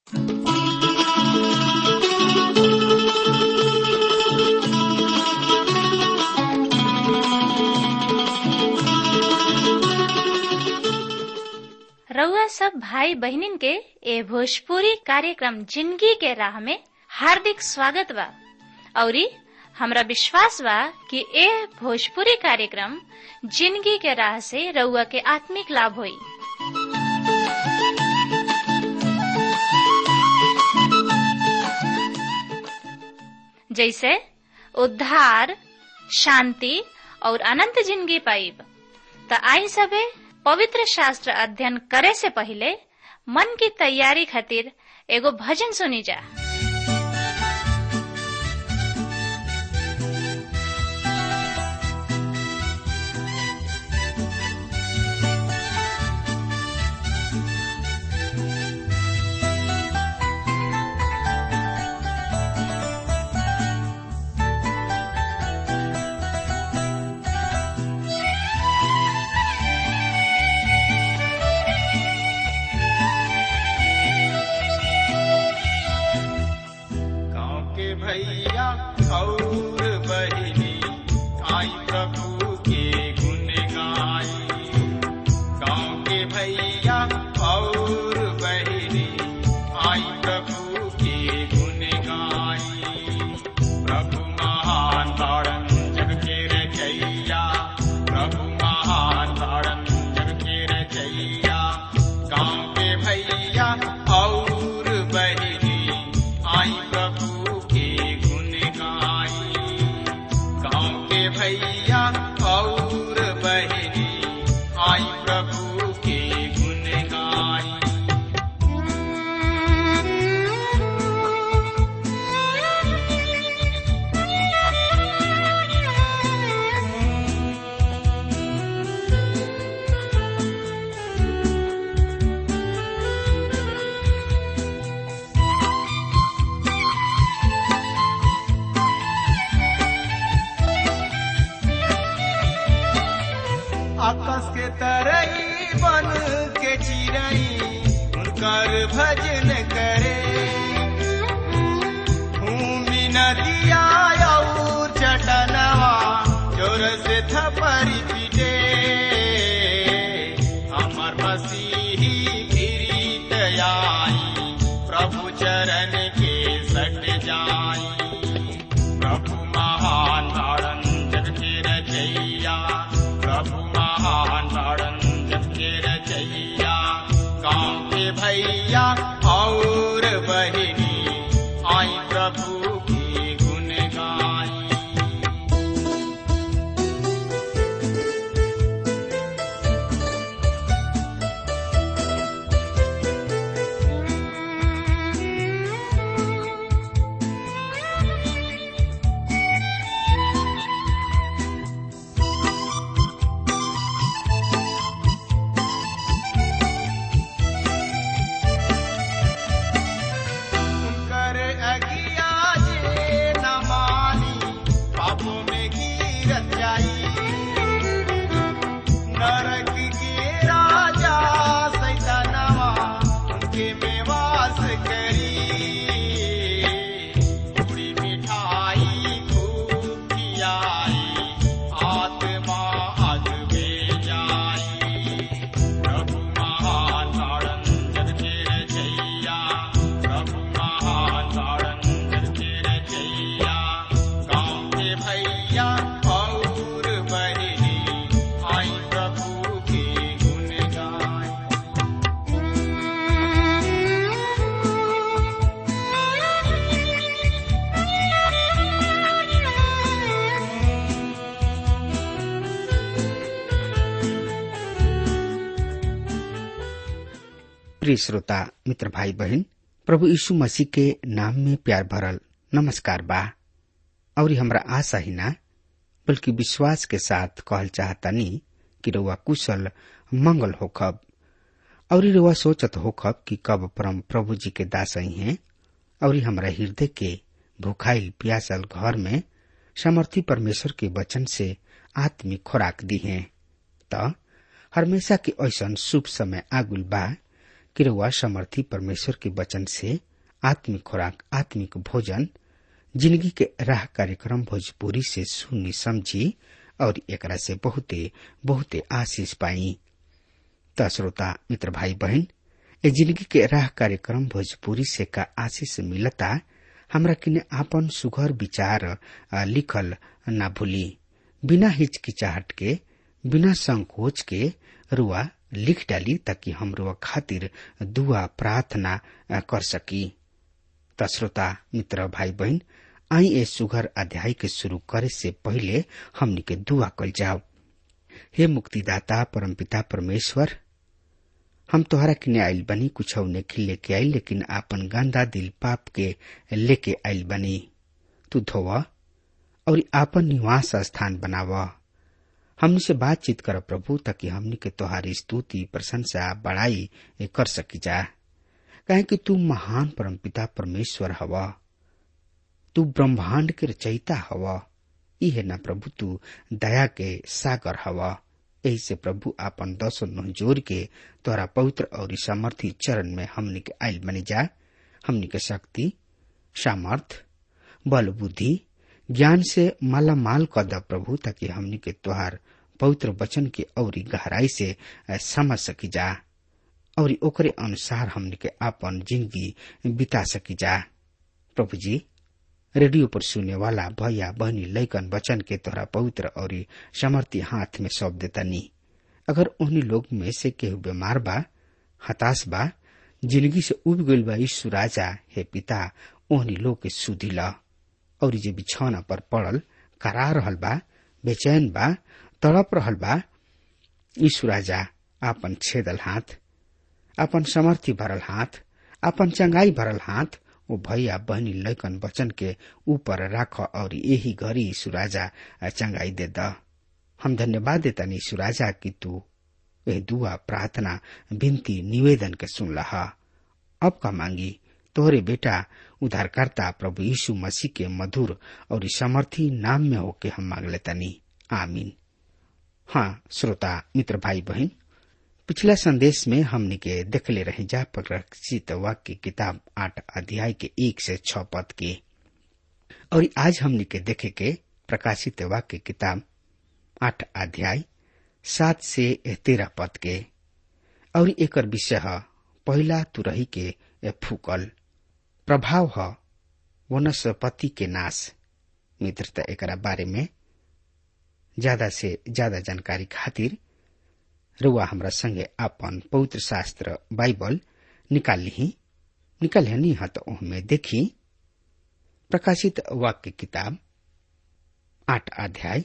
रउआ सब भाई बहिनीन के ए भोजपुरी कार्यक्रम जिंदगी के राह में हार्दिक स्वागत बा औरी हमरा विश्वास बा कि ए भोजपुरी कार्यक्रम जिंदगी के राह से रउआ के आत्मिक लाभ होई जैसे उद्धार शांति और अनंत जिंदगी पाइब त आई सबे पवित्र शास्त्र अध्ययन करे से पहले मन की तैयारी खातिर एगो भजन सुनी जा गाँव के भैया और बहिनी आई प्रभु के गुण गाई गाँव के भैया और बहिनी आई प्रभु के गुण गाई प्रभु महान तारण जग के रचैया प्रभु महान तारण जग के रचैया गाँव के भैया और बहिनी आई प्रभु के गुण गाई गाँव के भैया और बहिनी आई प्रभु के गुण गाई आकाश के तरई बन के चिरई उनकर भजन करे भूमि नदिया और चटनवा जोर से थपरी पीटे हमर मसीही गिरीत आई प्रभु चरण के सट जाई प्रभु महान तारण जग के रचैया प्रभु महान तारण जग के रचैया गाँव के भैया और बहिनी आई प्रभु की गुण गाई कर अगिया जे न मानी पापों में गिरत जाई नरक के राजा सैतानवा उनके में वास करी पूरी मिठाई खूब खियाई आत्मा अग में जाई प्रभु महान तारण जग के रचैया प्रभु महान तारण जग के रचैया गाँव के भैया और बहिनी आई प्रभु के गुण गाई प्रिय श्रोता मित्र भाई बहन प्रभु यीशु मसीह के नाम में प्यार भरल नमस्कार बा और हमरा आशा ही ना बल्कि विश्वास के साथ कहल चाहतानी कि रउआ कुशल मंगल होखब और रउआ सोचत होखब कि कब परम प्रभु जी के दास आई हैं और हमरा हृदय के भूखाइल प्यासल घर में समर्थी परमेश्वर के वचन से आत्मिक खुराक दी हैं त हमेशा के ऐसन शुभ समय आगुल बा कि रउआ समर्थी परमेश्वर के वचन से आत्मिक खुराक आत्मिक भोजन जिंदगी के राह कार्यक्रम भोजपुरी से सुनी समझी और एकरा से बहुते बहुते आशीष पाई त श्रोता मित्र भाई बहन ए जिंदगी के राह कार्यक्रम भोजपुरी से का आशीष मिलता हमरा किने आपन सुघर विचार आ, लिखल ना भूली बिना हिचकिचाहट के बिना संकोच के रुआ लिख डाली ताकि हम रुआ खातिर दुआ प्रार्थना आ, कर सकी त श्रोता मित्र भाई बहन आई ए सुघर अध्याय के शुरू करे से पहले हमनी के दुआ कल जाओ हे मुक्तिदाता परमपिता परमेश्वर हम तोहरा किने आइल बनी कुछ नहीं लेके आइल लेकिन आपन गंदा दिल पाप के लेके आइल बनी तू धोव और आपन निवास स्थान बनाव हमनी से बातचीत कर प्रभु ताकि हमनी के तोहारी स्तुति प्रशंसा बड़ाई कर सकी जा कहे कि तू महान परमपिता परमेश्वर हवा तू ब्रह्मांड के रचयिता हवा इहे ना प्रभु तू दया के सागर हवा यही से प्रभु आपन दसो नोह जोर के तोरा पवित्र और सामर्थी चरण में हमनी के आयल बनी जा हमनी के शक्ति सामर्थ बल बुद्धि ज्ञान से माला माल कर द प्रभु ताकि हमनी के तोहार पवित्र वचन के औरी गहराई से समझ सकी जा और ओकरे अनुसार हमनी के आपन जिंदगी बिता सकी जा प्रभु जी रेडियो पर सुने वाला भैया बहनी लैकन वचन के तोहरा पवित्र और समर्थी हाथ में सौंप देतनी अगर उन्हीं लोग में से केहू बीमार बा हताश बा जिंदगी से उब गईल बा यीशु राजा हे पिता ओहनी लोग के सुधी ला और जे बिछौना पर पड़ल करा रहल बा बेचैन बा तड़प रहल बा यीशु राजा आपन छेदल हाथ आपन समर्थी भरल हाथ आपन चंगाई भरल हाथ ओ भैया बहनी लैकन वचन के ऊपर राख और यही घड़ी सुराजा चंगाई दे द हम धन्यवाद देता नी सुराजा की तू यह दुआ प्रार्थना विनती निवेदन के सुन लहा अब का मांगी तोहरे बेटा उद्धारकर्ता प्रभु यीशु मसीह के मधुर और समर्थी नाम में होके हम मांग लेता नी आमीन हाँ श्रोता मित्र भाई बहन पिछला संदेश में हमने के देखले रहे जा प्रकाशित वाक्य किताब आठ अध्याय के एक से छ पद के और आज हमने के देखे के प्रकाशित वाक्य किताब आठ अध्याय सात से तेरह पद के और एक विषय है पहला तुरही के फूकल प्रभाव है वनस्पति के नाश मित्रता एक बारे में ज्यादा से ज्यादा जानकारी खातिर रुआ हमरा संगे आपन पवित्र शास्त्र बाइबल निकाल ली निकाल नी हत में देखी प्रकाशित वाक्य किताब आठ अध्याय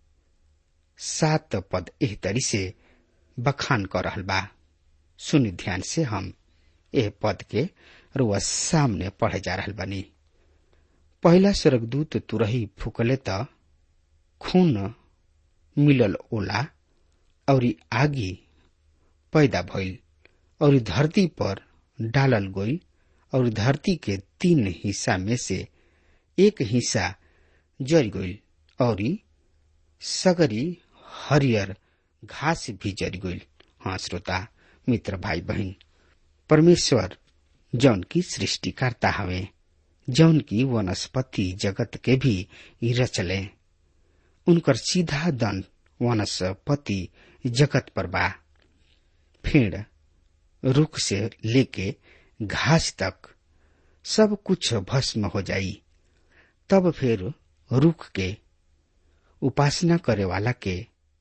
सात पद एह तरी से बखान कर रहल बा सुनि ध्यान से हम एह पद के रुआ सामने पढ़े जा रहल बनी पहला स्वर्गदूत तुरही फुकले त खून मिलल ओला और आगी पैदा भइल और धरती पर डालल गई और धरती के तीन हिस्सा में से एक हिस्सा जर गई और सगरी हरियर घास भी जर गई हाँ श्रोता मित्र भाई बहन परमेश्वर जौन की सृष्टिकर्ता हवे जौन की वनस्पति जगत के भी रचले उनकर सीधा दंड वनस्पति जगत पर बा फेड़ रुख से लेके घास तक सब कुछ भस्म हो जाई तब फिर रुख के उपासना करे वाला के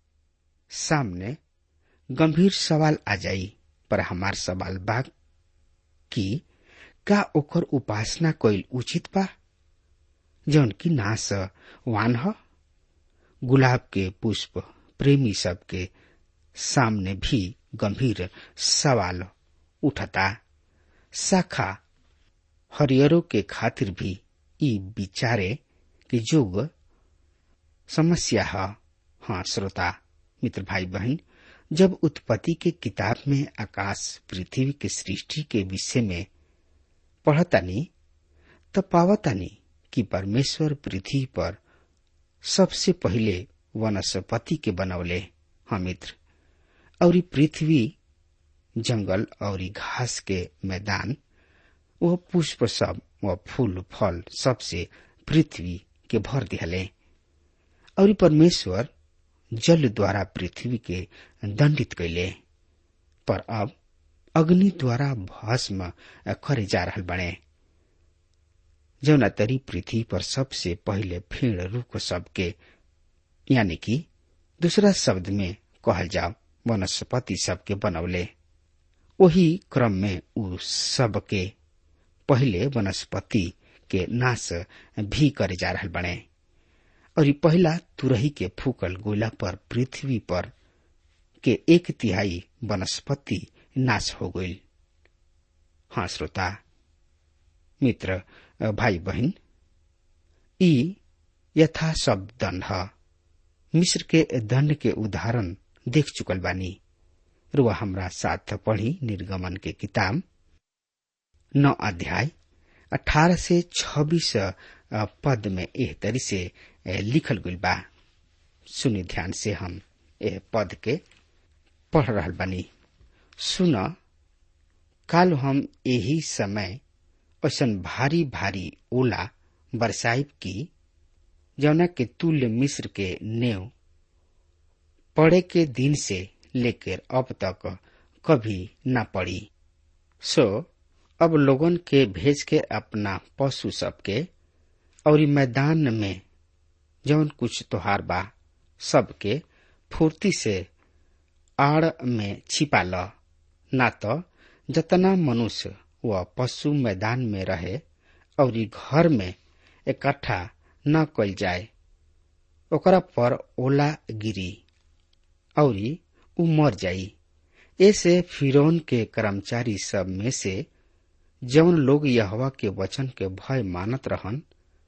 सामने गंभीर सवाल आ जाई पर हमार सवाल बा कि का ओकर उपासना कईल उचित बा जौन की नाश वान ह गुलाब के पुष्प प्रेमी सब के सामने भी गंभीर सवाल उठता शाखा हरियरों के खातिर भी ई विचारे के जोग समस्या है हाँ श्रोता मित्र भाई बहन जब उत्पत्ति के किताब में आकाश पृथ्वी के सृष्टि के विषय में पढ़तानी तब पावतानी कि परमेश्वर पृथ्वी पर सबसे पहिले वनस्पति के बनौले हाँ मित्र और पृथ्वी जंगल और घास के मैदान वह पुष्प सब व फूल फल सबसे पृथ्वी के भर दिहले और परमेश्वर जल द्वारा पृथ्वी के दंडित कैले पर अब अग्नि द्वारा भस्म करे जा रहल बने जौना तरी पृथ्वी पर सबसे पहले फेड़ रुख सबके यानी कि दूसरा शब्द में कहल जाओ वनस्पति सबके बनौले वही क्रम में उ सबके पहले वनस्पति के नाश भी करे जा रहल बने और पहला तुरही के फूकल गोला पर पृथ्वी पर के एक तिहाई वनस्पति नाश हो गई हाँ श्रोता मित्र भाई बहन ई यथा सब दंड ह मिस्र के दंड के उदाहरण देख चुकल बानी रुआ हमरा साथ पढ़ी निर्गमन के किताब नौ अध्याय अठारह से छब्बीस पद में एह तरी से लिखल गई बा सुनी ध्यान से हम एह पद के पढ़ रहा बानी सुन काल हम यही समय ऐसन भारी भारी ओला बरसाइब की जौना के तुल्य मिस्र के नेव पड़े के दिन से लेकर अब तक कभी न पड़ी सो अब लोगन के भेज के अपना पशु सबके और मैदान में जौन कुछ त्योहार बा सबके फुर्ती से आड़ में छिपा ल ना तो जतना मनुष्य व पशु मैदान में रहे और घर में इकट्ठा न कल जाए ओकरा पर ओला गिरी और उ मर जाई ऐसे फिरौन के कर्मचारी सब में से जौन लोग यहवा के वचन के भय मानत रहन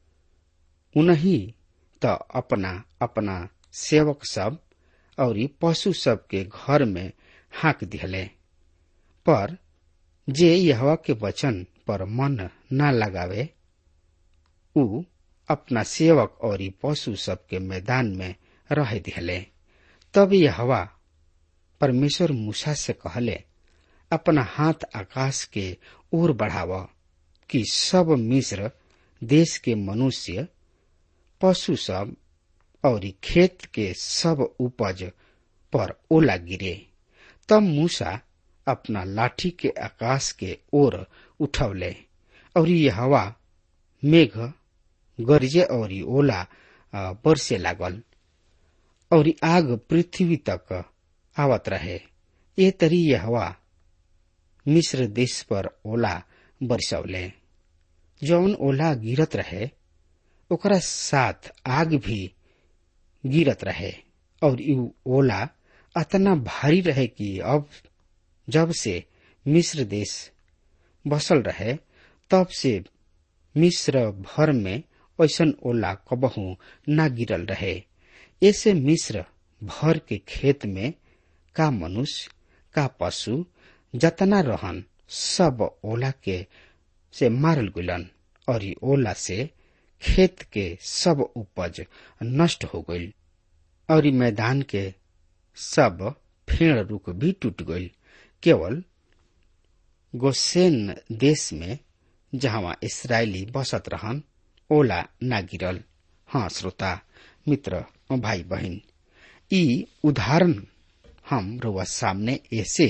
उन्हीं त अपना अपना सेवक सब और पशु सब के घर में हाँक दिहले पर जे यहवा के वचन पर मन न लगावे उ अपना सेवक और पशु सब के मैदान में रह दिहले तब यहवा परमेश्वर मूसा से कहले अपना हाथ आकाश के ओर बढ़ाव कि सब मिस्र देश के मनुष्य पशु सब और खेत के सब उपज पर ओला गिरे तब मूसा अपना लाठी के आकाश के ओर उठौले और ये हवा मेघ गरजे और ओला बरसे लागल और आग पृथ्वी तक आवत रहे ये तरी ये हवा मिस्र देश पर ओला बरसौले जौन ओला गिरत रहे ओकरा साथ आग भी गिरत रहे और यू ओला अतना भारी रहे कि अब जब से मिस्र देश बसल रहे तब से मिस्र भर में ऐसन ओला कबहू न गिरल रहे ऐसे मिस्र भर के खेत में का मनुष्य का पशु जतना रहन सब ओला के से मारल गुलन और ई ओला से खेत के सब उपज नष्ट हो गईल और ई मैदान के सब फेड़ रुख भी टूट गईल केवल गोसेन देश में जहां इसराइली बसत रहन ओला ना गिरल हाँ श्रोता मित्र भाई बहन ई उदाहरण हम रुआ सामने ऐसे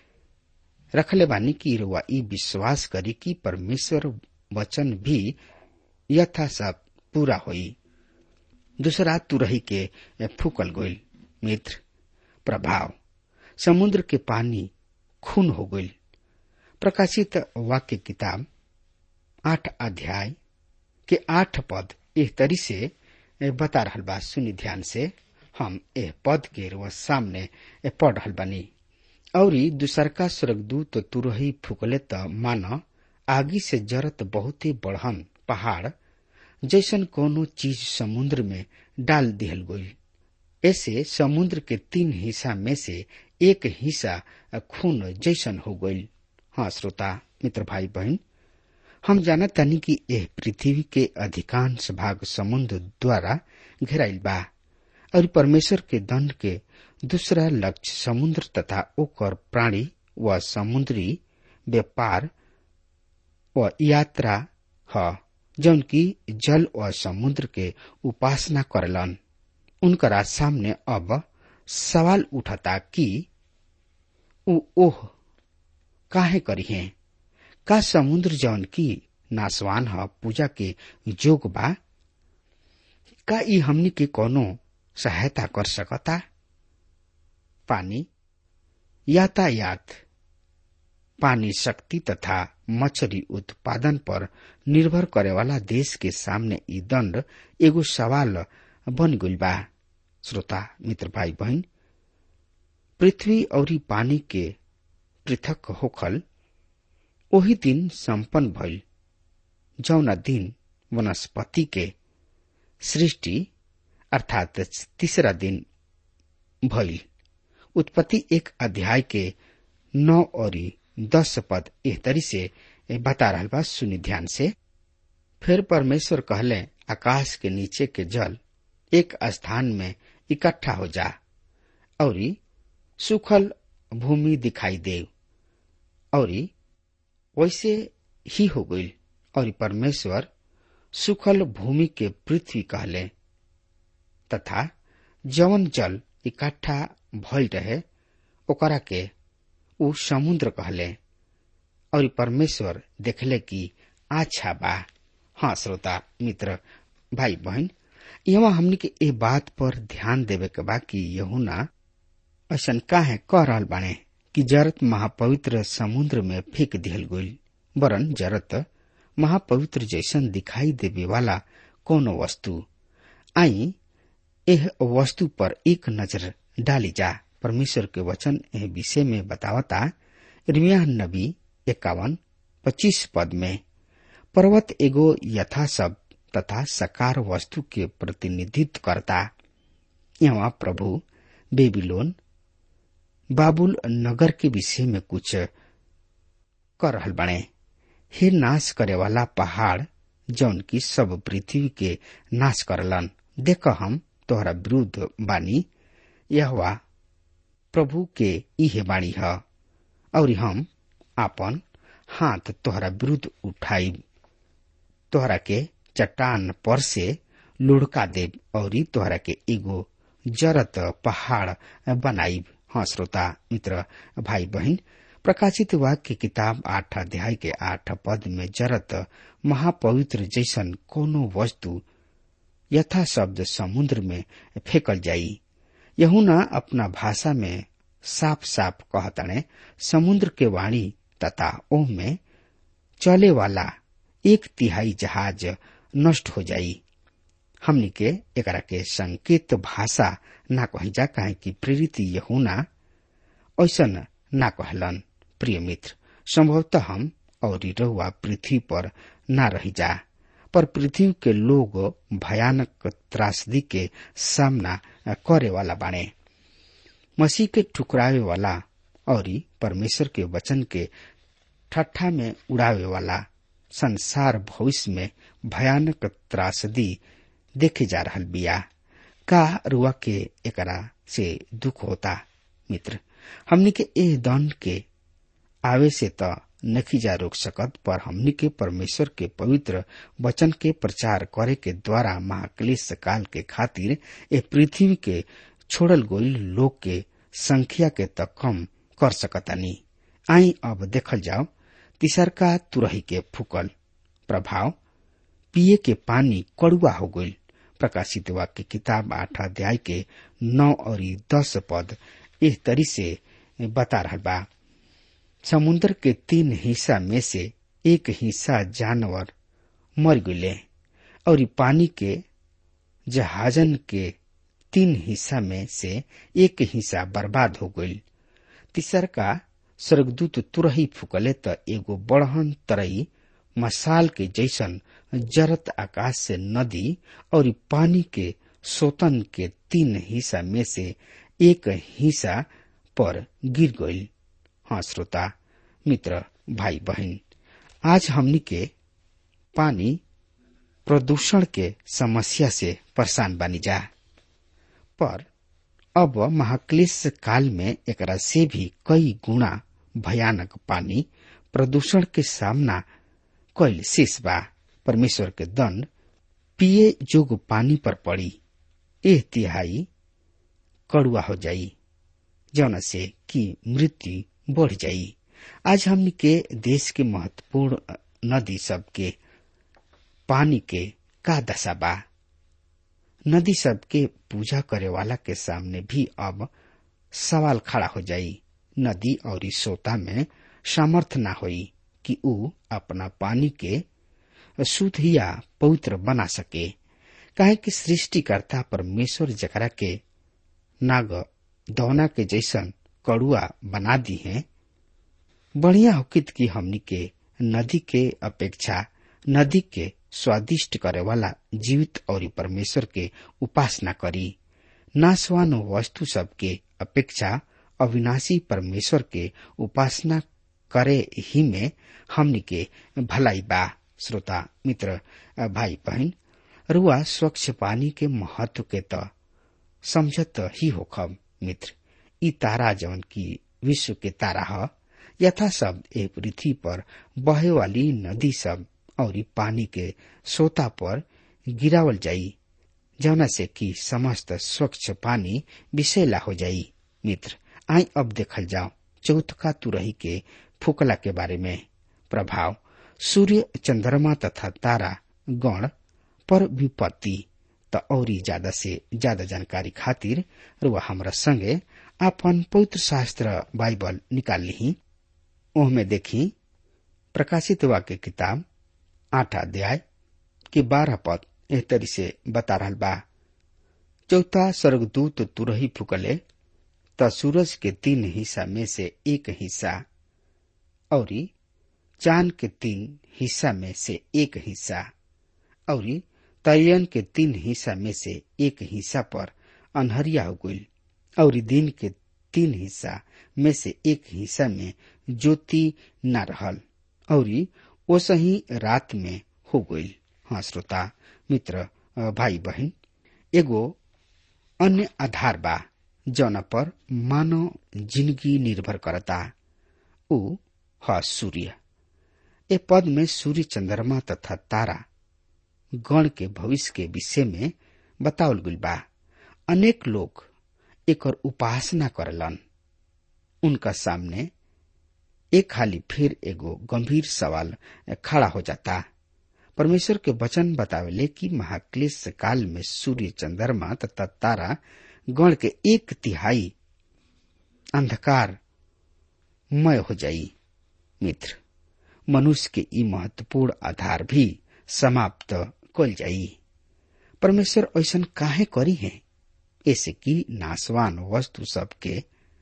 रखले बानी कि रुआ ई विश्वास करी कि परमेश्वर वचन भी यथा सब पूरा होई दूसरा तुरही के फूकल गोइल मित्र प्रभाव समुद्र के पानी खून हो गईल प्रकाशित वाक्य किताब आठ अध्याय के आठ पद एह तरी से बता रहल बा सुनी ध्यान से हम एह पद के रुआ सामने पढ़ रहल बानी और दूसरका स्वर्गदूत तुरही फुकले त मान आगी से जरत बहुते बढ़न पहाड़ जैसन कोनो चीज समुद्र में डाल दिहल गई ऐसे समुद्र के तीन हिस्सा में से एक हिस्सा खून जैसन हो गई हाँ श्रोता मित्र भाई बहन हम जानत तानी कि यह पृथ्वी के अधिकांश भाग समुद्र द्वारा घेराइल बा और परमेश्वर के दंड के दूसरा लक्ष्य समुद्र तथा ओकर प्राणी व समुद्री व्यापार व यात्रा ह जौन की जल व समुद्र के उपासना करलन उनकरा सामने अब सवाल उठता कि उ ओह काहे करी है का समुद्र जौन की नासवान ह पूजा के जोग बा का ई हमनी के कोनो सहायता कर सकता पानी यातायात पानी शक्ति तथा मछली उत्पादन पर निर्भर करे वाला देश के सामने ई दंड एगो सवाल बन गइल बा श्रोता मित्र भाई बहन पृथ्वी और पानी के पृथक होखल ओही दिन संपन्न भइल जौना दिन वनस्पति के सृष्टि अर्थात तीसरा दिन भइल उत्पत्ति एक अध्याय के नौ और दस पद एह तरी से बता रहा बा सुनी ध्यान से फिर परमेश्वर कहले आकाश के नीचे के जल एक स्थान में इकट्ठा हो जा और सुखल भूमि दिखाई दे और वैसे ही हो गई और परमेश्वर सुखल भूमि के पृथ्वी कहले तथा जवन जल इकट्ठा भइल रहे ओकरा के उ समुद्र कहले और परमेश्वर देखले कि अच्छा बा हाँ श्रोता मित्र भाई बहन यहाँ हमनी के ए बात पर ध्यान देवे के बा कि यहुना ऐसन काहे कह रहल बाने कि जरत महापवित्र समुद्र में फेंक दिहल गईल वरन जरत महापवित्र जैसन दिखाई देवे वाला कोनो वस्तु आई एह वस्तु पर एक नजर डाली जा परमेश्वर के वचन एह विषय में बतावता इर्मिया नबी इक्यावन पच्चीस पद में पर्वत एगो यथा सब तथा सकार वस्तु के प्रतिनिधित्व करता यहाँ प्रभु बेबीलोन बाबुल नगर के विषय में कुछ कर रहल बने हे नाश करे वाला पहाड़ जौन की सब पृथ्वी के नाश करलन देख हम तोहरा विरुद्ध बानी यह प्रभु के इहे बाणी है और हम आपन हाथ तोहरा विरुद्ध उठाई तोहरा के चट्टान पर से लुढ़का देव और तोहरा के एगो जरत पहाड़ बनाई हाँ श्रोता मित्र भाई बहन प्रकाशित वाक्य किताब आठ अध्याय के आठ पद में जरत महापवित्र जैसन कोनो वस्तु यथा शब्द समुद्र में फेंकल जाई यहुना अपना भाषा में साफ साफ कहतने समुद्र के वाणी तथा ओह में चले वाला एक तिहाई जहाज नष्ट हो जाई हमनी के एकरा के संकेत भाषा ना कही जा काहे कि प्रेरित यहुना ऐसन ना कहलन प्रिय मित्र संभवतः हम और रहुआ पृथ्वी पर ना रही जा पर पृथ्वी के लोग भयानक त्रासदी के सामना करे वाला बाणे मसीह के ठुकरावे वाला और परमेश्वर के वचन के ठट्ठा में उड़ावे वाला संसार भविष्य में भयानक त्रासदी देखे जा रहा बिया का रुआ के एकरा से दुख होता मित्र हमनी के एह दंड के आवे से त नखी जा रोक सकत पर हमनी के परमेश्वर के पवित्र वचन के प्रचार करे के द्वारा महाक्लेश काल के खातिर ए पृथ्वी के छोड़ल गईल लोग के संख्या के त कम कर सकतानी आई अब देखल जाओ तिसरका तुरही के फूकल प्रभाव पिए के पानी कड़ुआ हो गईल प्रकाशित वाक्य किताब आठ अध्याय के नौ और दस पद इस तरी से बता रहा बा समुद्र के तीन हिस्सा में से एक हिस्सा जानवर मर गए और पानी के जहाजन के तीन हिस्सा में से एक हिस्सा बर्बाद हो गई तीसर का स्वर्गदूत तुरही फुकले त एगो बड़हन तरई मसाल के जैसन जरत आकाश से नदी और पानी के सोतन के तीन हिस्सा में से एक हिस्सा पर गिर गई हाँ श्रोता मित्र भाई बहन आज हमनी के पानी प्रदूषण के समस्या से परेशान बनी जा पर अब महाक्लेश काल में एकरा से भी कई गुना भयानक पानी प्रदूषण के सामना कैल शेष बा परमेश्वर के दंड पिए जोग पानी पर पड़ी एह तिहाई कड़ुआ हो जाई जौन से कि मृत्यु बढ़ जाई आज हमनी के देश के महत्वपूर्ण नदी सब के पानी के का दशा बा नदी सब के पूजा करे वाला के सामने भी अब सवाल खड़ा हो जाई नदी और सोता में सामर्थ ना होई कि ऊ अपना पानी के शुद्ध या पवित्र बना सके काहे कि सृष्टिकर्ता परमेश्वर जकरा के नाग दौना के जैसन कड़ुआ बना दी है बढ़िया होकित की हमनी के नदी के अपेक्षा नदी के स्वादिष्ट करे वाला जीवित और परमेश्वर के उपासना करी नासवान वस्तु सब के अपेक्षा अविनाशी परमेश्वर के उपासना करे ही में हमनी के भलाई बा श्रोता मित्र भाई बहन रुआ स्वच्छ पानी के महत्व के त समझत ही होखब मित्र ई तारा जवन की विश्व के तारा ह यथा शब्द ए पृथ्वी पर बहे वाली नदी सब और पानी के सोता पर गिरावल जाई जौना से कि समस्त स्वच्छ पानी विषैला हो जाई मित्र आई अब देखल जाओ चौथका तुरही के फुकला के बारे में प्रभाव सूर्य चंद्रमा तथा तारा गण पर विपत्ति त औरी ज्यादा से ज्यादा जानकारी खातिर रुआ हमरा संगे आपन पवित्र शास्त्र बाइबल निकाल ली ओहमे देखी प्रकाशित वाक्य किताब आठ अध्याय के बारह पद एह तरी से बता रहा बा चौथा स्वर्गदूत तुरही फुकले त सूरज के तीन हिस्सा में से एक हिस्सा और चांद के तीन हिस्सा में से एक हिस्सा और तयन के तीन हिस्सा में से एक हिस्सा पर अनहरिया हो गई और दिन के तीन हिस्सा में से एक हिस्सा में ज्योति न रहल और ओसही रात में हो गई हाँ श्रोता मित्र भाई बहन एगो अन्य आधार बा जौना पर मानव जिंदगी निर्भर करता ऊ ह सूर्य ए पद में सूर्य चंद्रमा तथा तारा गण के भविष्य के विषय में बतावल गई बा अनेक लोग एक उपासना करलन उनका सामने एक हाली फिर एगो गंभीर सवाल खड़ा हो जाता परमेश्वर के वचन बतावेले कि महाक्लेश काल में सूर्य चंद्रमा तथा तारा गण के एक तिहाई अंधकार मय हो जाई मित्र मनुष्य के ई महत्वपूर्ण आधार भी समाप्त कल जाई परमेश्वर ऐसा काहे करी है ऐसे कि नासवान वस्तु सब के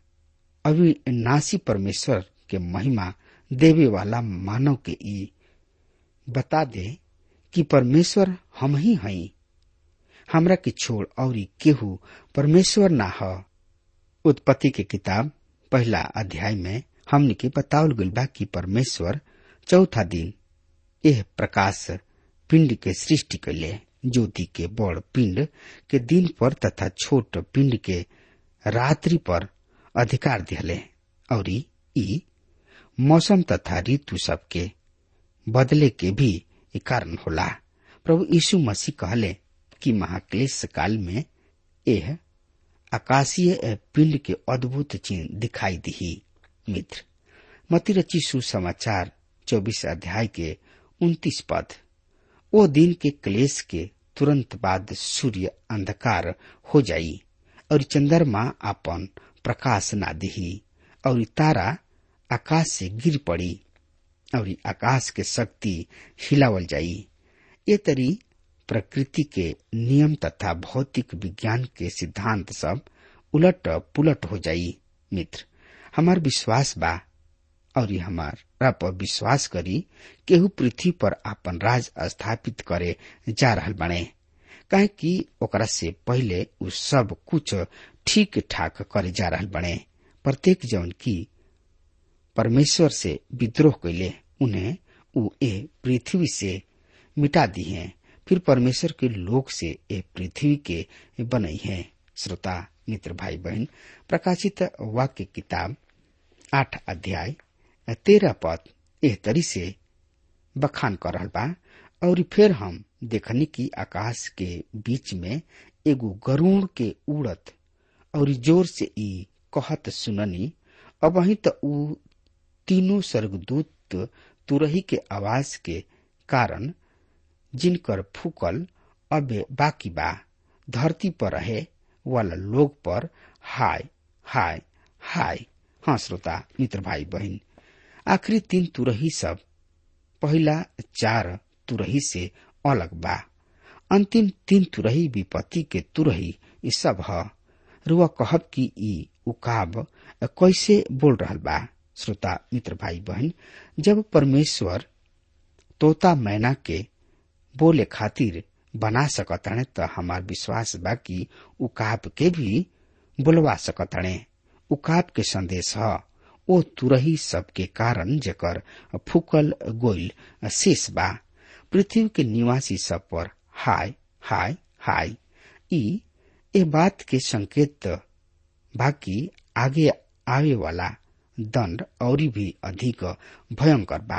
अविनाशी परमेश्वर के महिमा देवे वाला मानव के ई बता दे कि परमेश्वर हम ही हई हमरा के छोड़ और केहू परमेश्वर ना ह उत्पत्ति के किताब पहला अध्याय में हमने के बतावल गइल बा कि परमेश्वर चौथा दिन यह प्रकाश पिंड के सृष्टि कैले ज्योति के बड़ पिंड के दिन पर तथा छोट पिंड के रात्रि पर अधिकार दिहले और ई मौसम तथा ऋतु सबके बदले के भी कारण होला प्रभु यीशु मसीह कहले कि महाक्लेश काल में यह आकाशीय पिंड के अद्भुत चिन्ह दिखाई दी मित्र मती रची सुसमाचार चौबीस अध्याय के उन्तीस पद ओ दिन के क्लेश के तुरंत बाद सूर्य अंधकार हो जाई और चंद्रमा अपन प्रकाश ना दिही और तारा आकाश से गिर पड़ी और आकाश के शक्ति हिलावल जाई ये तरी प्रकृति के नियम तथा भौतिक विज्ञान के सिद्धांत सब उलट पुलट हो जाई मित्र हमार विश्वास बा और हमारा पर विश्वास करी केहू पृथ्वी पर आपन राज स्थापित करे जा रहल बने काहे कि ओकरा से पहले उ सब कुछ ठीक ठाक करे जा रहल बने प्रत्येक जौन की परमेश्वर से विद्रोह कैले उन्हें उ ए पृथ्वी से मिटा दी है फिर परमेश्वर के लोक से ए पृथ्वी के बनई है श्रोता मित्र भाई बहन प्रकाशित वाक्य किताब आठ अध्याय तेरह पद एह तरी से बखान कर रहल बा और फिर हम देखनी की आकाश के बीच में एगो गरुण के उड़त और जोर से ई कहत सुननी अब वही तो ऊ तीनों स्वर्गदूत तुरही के आवाज के कारण जिनकर फूकल अबे बाकी बा धरती पर रहे वाला लोग पर हाय हाय हाय हाँ श्रोता मित्र भाई बहन आखिरी तीन तुरही सब पहला चार तुरही से अलग बा अंतिम तीन तुरही विपत्ति के तुरही ई सब ह रुआ कहब कि ई उकाब कैसे बोल रहल बा श्रोता मित्र भाई बहन जब परमेश्वर तोता मैना के बोले खातिर बना सकतणे त हमार विश्वास बा कि उकाब के भी बुलवा सकतणे उकाब के संदेश ह ओ तुरही सबके कारण जेकर फूकल गोइल शेष बा पृथ्वी के निवासी सब पर हाय हाय हाय ई ए बात के संकेत बाकी आगे आवे वाला दंड और भी अधिक भयंकर बा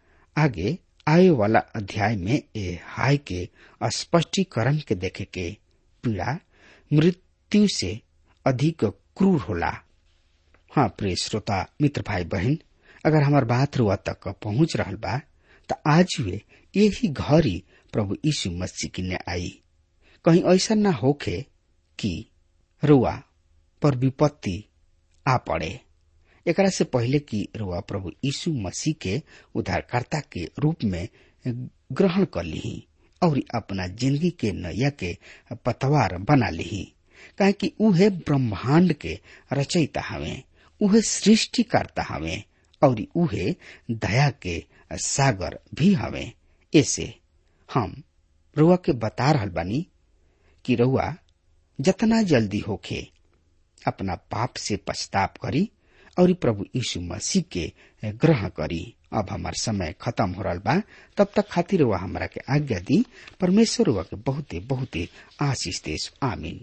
आगे आवे वाला अध्याय में ए हाय के स्पष्टीकरण के देखे के पीड़ा मृत्यु से अधिक क्रूर होला हाँ प्रिय श्रोता मित्र भाई बहन अगर हमार बात रुआ तक पहुंच रहल बा त आज वे यही घड़ी प्रभु यीशु मसीह की ने आई कहीं ऐसा ना होखे कि रुआ पर विपत्ति आ पड़े एकरा से पहले कि रुआ प्रभु यीशु मसीह के उद्धारकर्ता के रूप में ग्रहण कर ली और अपना जिंदगी के नैया के पतवार बना ली काहे कि उहे ब्रह्मांड के रचयिता हवे उहे सृष्टि करता हवे और उहे दया के सागर भी हवे ऐसे हम रुआ के बता रहल बानी कि रुआ जतना जल्दी होखे अपना पाप से पछताप करी और प्रभु यीशु मसीह के ग्रहण करी अब हमार समय खत्म हो रहा बा तब तक खातिर वह हमरा के आज्ञा दी परमेश्वर वह के बहुते बहुते आशीष देश आमीन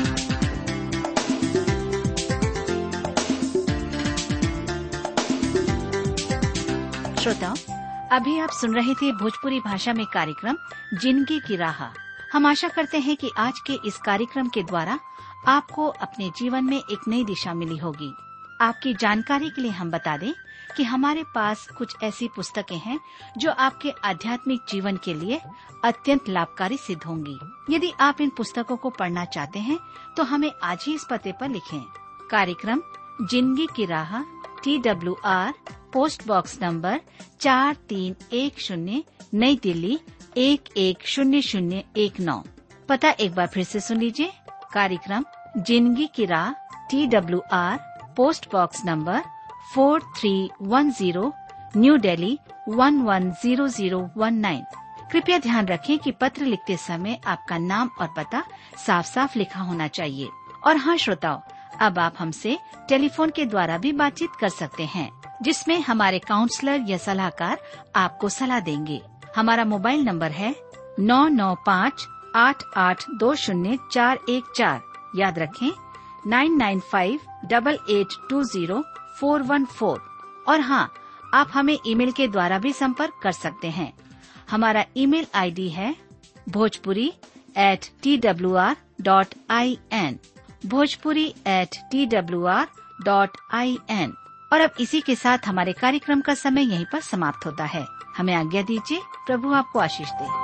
श्रोताओं अभी आप सुन रहे थे भोजपुरी भाषा में कार्यक्रम जिंदगी की राह हम आशा करते हैं कि आज के इस कार्यक्रम के द्वारा आपको अपने जीवन में एक नई दिशा मिली होगी आपकी जानकारी के लिए हम बता दें कि हमारे पास कुछ ऐसी पुस्तकें हैं जो आपके आध्यात्मिक जीवन के लिए अत्यंत लाभकारी सिद्ध होंगी यदि आप इन पुस्तकों को पढ़ना चाहते हैं तो हमें आज ही इस पते पर लिखें कार्यक्रम जिंदगी की राह T W R post box number चार तीन एक शून्य नई दिल्ली एक एक शून्य शून्य एक नौ पता एक बार फिर से सुन लीजिए कार्यक्रम जिंदगी की राह T W R post box number four three one zero new Delhi one one zero zero one nine कृपया ध्यान रखें कि पत्र लिखते समय आपका नाम और पता साफ साफ लिखा होना चाहिए और हाँ श्रोताओं अब आप हमसे टेलीफोन के द्वारा भी बातचीत कर सकते हैं जिसमें हमारे काउंसलर या सलाहकार आपको सलाह देंगे हमारा मोबाइल नंबर है नौ नौ पाँच आठ आठ दो शून्य चार एक चार याद रखें nine nine five double eight two zero four one four और हाँ आप हमें ईमेल के द्वारा भी संपर्क कर सकते हैं हमारा ईमेल आईडी है Bhojpuri at T W R dot I N Bhojpuri at T W R dot I N और अब इसी के साथ हमारे कार्यक्रम का समय यहीं पर समाप्त होता है हमें आज्ञा दीजिए प्रभु आपको आशीष दे